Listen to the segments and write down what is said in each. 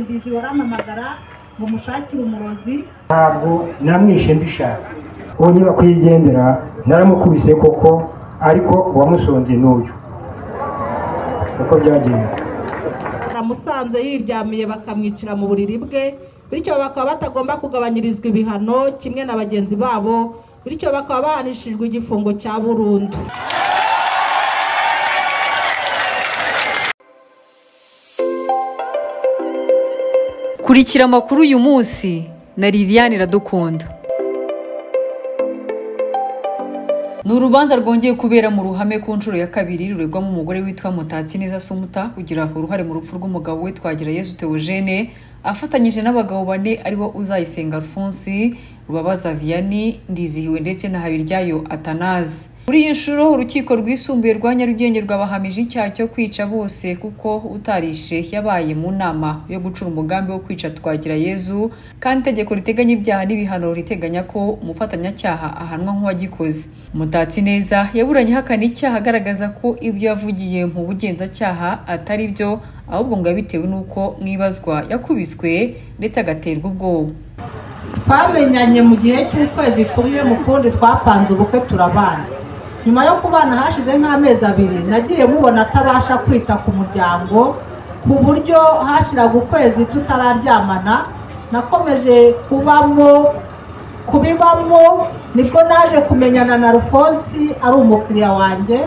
kugeza baramamagara ngo mushakire umurozi ntabwo namwishe mbishaka uwo nyubako yigendera naramukubise koko ariko uwamusonze n'uyu uko byagenze baramusanze yiryamiye bakamwicira mu buriri bwe bityo bakaba batagomba kugabanyirizwa ibihano kimwe na bagenzi babo bityo bakaba bahanishijwe igifungo cya burundu kurikira amakuru uyu munsi na liliane iradukunda ni urubanza rwongeye kubera mu ruhame ku nshuro ya kabiri ruregwamo umugore witwa mutatsi neza sumuta ugira uruhare mu rupfu rw'umugabo we twagirayezu teogene afatanyije n'abagabo bane aribo uzayisenga alphonse rubabaza vianney ndizihiwe ndetse na habiryayo atanazi kuri iyi nshuro urukiko rwisumbuye rwa nyarugenge rwabahamije icyaha cyo kwica bose kuko utarishe yabaye mu nama yo gucura umugambi wo kwica twagirayezu kandi itegeko riteganya ibyaha n'ibihano riteganya ko umufatanyacyaha ahanwa nk'uwagikoze mutatsi neza yaburanye ahakana icyaha agaragaza ko ibyo yavugiye mu bugenzacyaha atari byo ahubwo ngo yabitewe n'uko mwibazwa yakubiswe ndetse agaterwa ubwoba twamenyanye mu gihe cy'ukwezi kumwe mu kundi twapanze ubukwe turabana nyuma yo kubana hashize nk'amezi abiri nagiye mubona atabasha kwita ku muryango ku buryo hashiraga ukwezi tutararyamana nakomeje kubamo kubibamo nibwo naje kumenyana na rufonsi ari umukiriya wanjye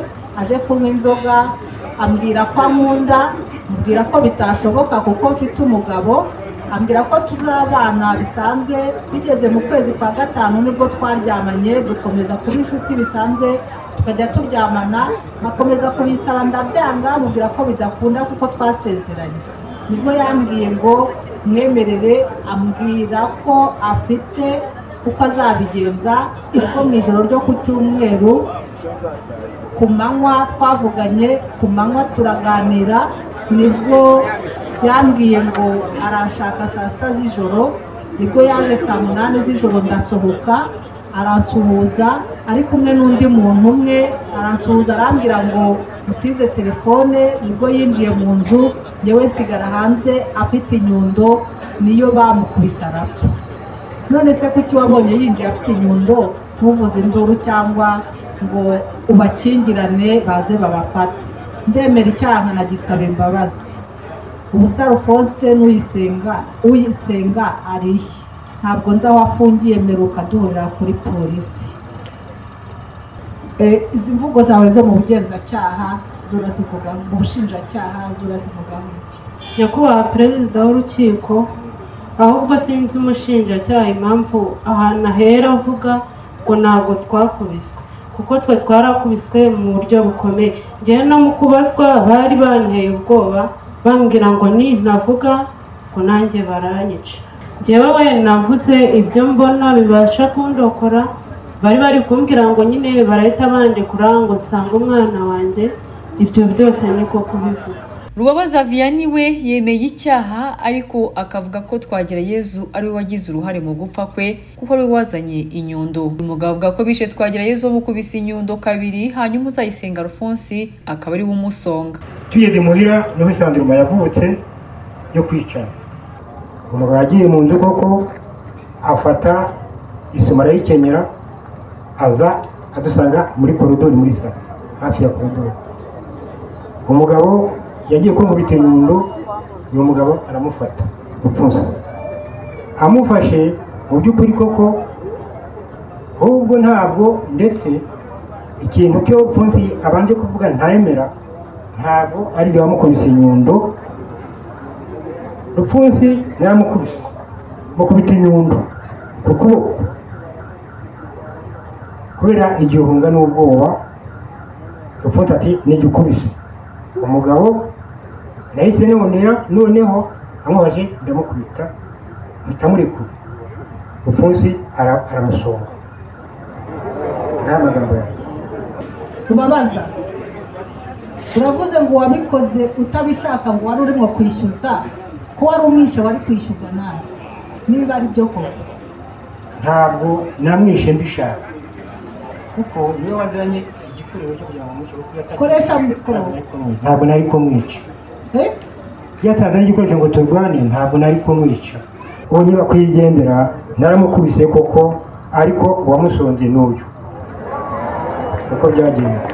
aje kunywa inzoga ambwira ko ankunda ambwira ko bitashoboka kuko mfite umugabo ambwira ko tuzabana bisanzwe bigeze mu kwezi kwa gatanu nibwo twaryamanye dukomeza kuba inshuti bisanzwe tukajya turyamana nkakomeza kubisaba ndabyanga mubwira ko bidakunda kuko twasezeranye nibwo yambwiye ngo mwemerere ambwira ko afite uko azabigenza kuko mu ijoro ryo ku cyumweru ku manywa twavuganye ku manywa turaganira nibwo yambwiye ngo arashaka saa sita z'ijoro nibwo yaje saa munani z'ijoro ndasohoka aransuhuza ari kumwe n'undi muntu umwe aransuhuza arambwira ngo utize telefone nibwo yinjiye mu nzu yewe nsigara hanze afite inyundo niyo bamukubise arapfa none se kuki wabonye yinjiye afite inyundo ntuvuze induru cyangwa ngo ubakingirane baze babafate ndemera icyaha nkanagisaba imbabazi ubusarufonse n'uyisenga uyisenga arihe ntabwo nzi aho afungiye mperuka duhurira kuri polisi Eh, izi mvugo zawe zo mu bugenzacyaha zurazivuga mu bushinjacyaha zurazivuga iki nyakubahwa perezida w'urukiko ahubwo sinzi umushinjacyaha impamvu ahantu ahera avuga ngo ntabwo twakubiswe kuko twe twarakubiswe mu buryo bukomeye njyewe no mu kubazwa bari banteye ubwoba bambwira ngo nintavuga ngo nanjye baranyica njyewe we navuze ibyo mbona bibasha kundokora bari bari kumbwira ngo nyine barahita bandekura ngo nsange umwana wanjye ibyo byose niko kubivuga rubabaza vianney we yemeye icyaha ariko akavuga ko twagirayezu ari we wagize uruhare mu gupfa kwe kuko ari we wazanye inyundo uyu mugabo avuga ko bishe twagirayezu bamukubise inyundo kabiri hanyuma uzayisenga alphonse akaba ari we umusonga tugeze muhira niho isanduruma yavutse yo kwicara umugabo yagiye mu nzu koko afata isuma arayikenyera aza adusanga muri korodori muri salo hafi ya korodori umugabo yagiye kumubita inyundo uyu mugabo aramufata gupfusa amufashe mu by'ukuri koko ahubwo ntabwo ndetse ikintu cyo pfunsi abanje kuvuga ntayemera ntabwo ari byo bamukubise inyundo rupfunsi yaramukubise mukubita inyundo ku kuboko kubera igihe uhungana n'ubwoba rupfunsi ati nigikubise umugabo nahise nonera noneho amubaje ndamukubita mpita murekura rupfunsi ara- aramusonga nta magambo yanjye ubabaza uravuze ngo wabikoze utabishaka ngo wari urimo kwishyuza ko wari umwishe wari kwishyurwa nawe niba ari byo koko ntabwo namwishe mbishaka kuko niwe wazanye igikoresho cyo kugira ngo amuce kuko yatakaje- Koresha mikoro. ntabwo nari kumwica Eh? byatanze n'igikoresho ngo turwane ntabwo nari kumwica uwo niba kuyigendera naramukubise koko ariko uwamusonze ni uyu uko byagenze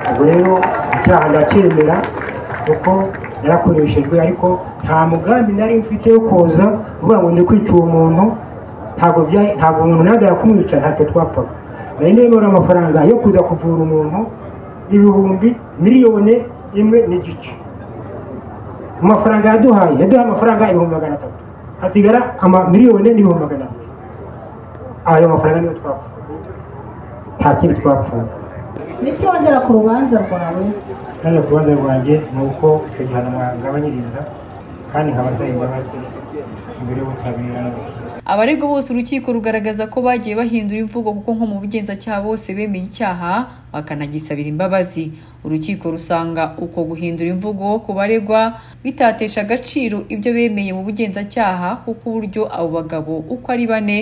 ubwo rero icyaha ndacyemera kuko yarakoreshejwe ariko nta mugambi nari mfite wo kuza uvuga ngo ndi kwica uwo muntu ntabwo bya- ntabwo umuntu nagera kumwica ntacyo twapfaga nari nemera amafaranga yo kuza kuvura umuntu ibihumbi miliyoni imwe n'igice mu mafaranga yaduhaye yaduhaye amafaranga ibihumbi magana atatu hasigara ama miliyoni n'ibihumbi magana abiri ayo mafaranga niyo twapfuye nta kindi twapfuye n'icyo wongera ku rubanza rwawe kandi ku rubanza rwanjye ni uko icyo gihano mwagabanyiriza kandi nkabaza imbabazi imbere y'ubutabera n'ubukire abarego bose urukiko rugaragaza ko bagiye bahindura imvugo kuko nko mu bugenzacyaha bose bemeye icyaha bakanagisabira imbabazi urukiko rusanga uko guhindura imvugo ku baregwa bitatesha agaciro ibyo bemeye mu bugenzacyaha kuko uburyo abo bagabo uko ari bane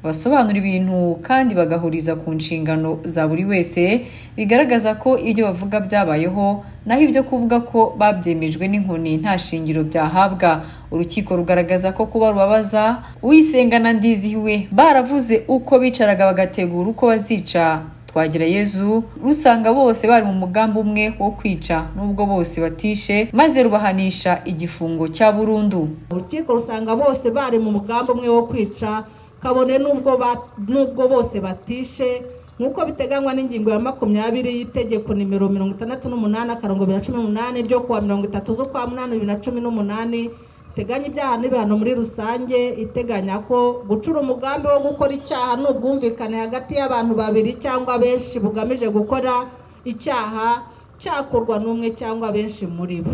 basobanura ibintu kandi bagahuriza ku nshingano za buri wese bigaragaza ko ibyo bavuga byabayeho naho ibyo kuvuga ko babyemejwe n'inkoni nta shingiro byahabwa urukiko rugaragaza ko kuba rubabaza uyisenga na ndizihiwe baravuze uko bicaraga bagategura uko bazica twagira yezu rusanga bose bari mu mugambi umwe wo kwica nubwo bose batishe maze rubahanisha igifungo cya burundu urukiko rusanga bose bari mu mugambi umwe wo kwica kabone n'ubwo ba- n'ubwo bose batishe nk'uko biteganywa n'ingingo ya makumyabiri y'itegeko nimero mirongo itandatu n'umunani akarongo bibiri na cumi n'umunani ryo kuwa mirongo itatu z'ukwa munani bibiri na cumi n'umunani iteganya ibyaha n'ibihano muri rusange iteganya ko gucura umugambi wo gukora icyaha ni ubwumvikane hagati y'abantu babiri cyangwa benshi bugamije gukora icyaha cyakorwa n'umwe cyangwa benshi muri bo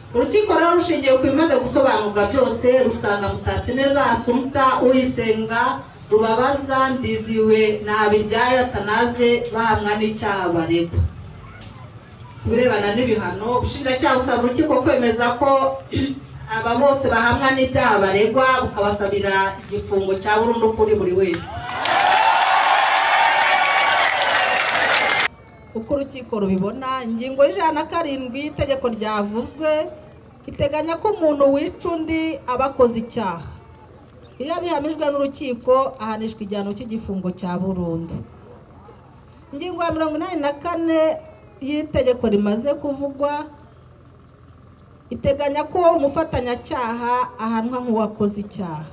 urukiko rero rushingiye ku bimaze gusobanurwa byose rusanga mutatsi neza asumuta uyisenga rubabaza ndiziwe na habiryaya atanaze bahamwa n'icyaha baregwa ku birebana n'ibihano ubushinjacyaha busaba urukiko kwemeza ko aba bose bahamwa n'ibyaha baregwa bukabasabira igifungo cya burundu kuri buri wese uko urukiko rubibona ingingo y'ijana na karindwi y'itegeko ryavuzwe iteganya ko umuntu wica undi aba akoze icyaha iyo abihamijwe n'urukiko ahanishwa igihano cy'igifungo cya burundu ingingo ya mirongo inani na kane y'itegeko rimaze kuvugwa iteganya ko umufatanyacyaha ahanwa nk'uwakoze icyaha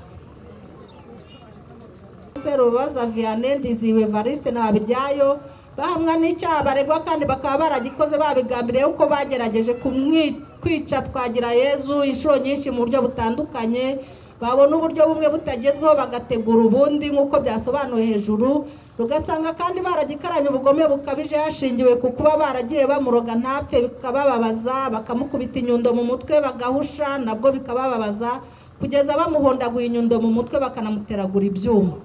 serubaza vianney ndiziwe evariste ntabiryayo bahamwa n'icyaha baregwa kandi bakaba baragikoze babigambiriye uko bagerageje kumwi- kwica twagira yezu inshuro nyinshi mu buryo butandukanye babona uburyo bumwe butagezweho bagategura ubundi nk'uko byasobanuwe hejuru rugasanga kandi baragikaranye ubugome bukabije hashingiwe ku kuba baragiye bamuroga ntapfe bikabababaza bakamukubita inyundo mu mutwe bagahusha nabwo bikabababaza kugeza bamuhondaguye inyundo mu mutwe bakanamuteragura ibyuma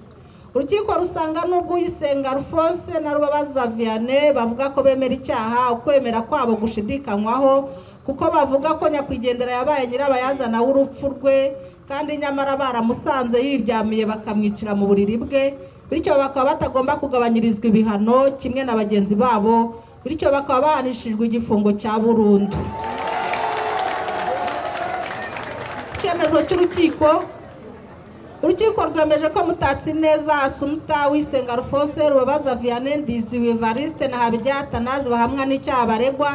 urukiko rusanga n'ubwo uyisenga alphonse na rubabaza vianney bavuga ko bemera icyaha ukwemera kwabo gushidikanywaho kuko bavuga ko nyakwigendera yabaye nyirabayazana w'urupfu rwe kandi nyamara baramusanze yiryamiye bakamwicira mu buriri bwe bityo bakaba batagomba kugabanyirizwa ibihano kimwe na bagenzi babo bityo bakaba bahanishijwe igifungo cya burundu icyemezo cy'urukiko urukiko rwemeje ko mutatsi neza asumuta wisenga alphonse rubabaza vianney ndiziwe evariste na habiryatanazi bahamwa n'icyaha baregwa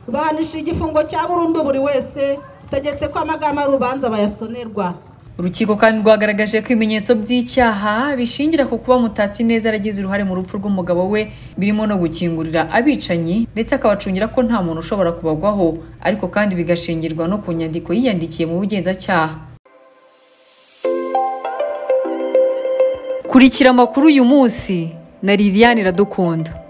bahanisha igifungo cya burundu buri wese utegetse ko amagambo y'urubanza bayasonerwa urukiko kandi rwagaragaje ko ibimenyetso by'icyaha bishingira ku kuba mutatsi neza yaragize uruhare mu rupfu rw'umugabo we birimo no gukingurira abicanyi ndetse akabacungira ko nta muntu ushobora kubagwaho ariko kandi bigashingirwa no ku nyandiko yiyandikiye mu bugenzacyaha kurikira amakuru uyu munsi na liliane iradukunda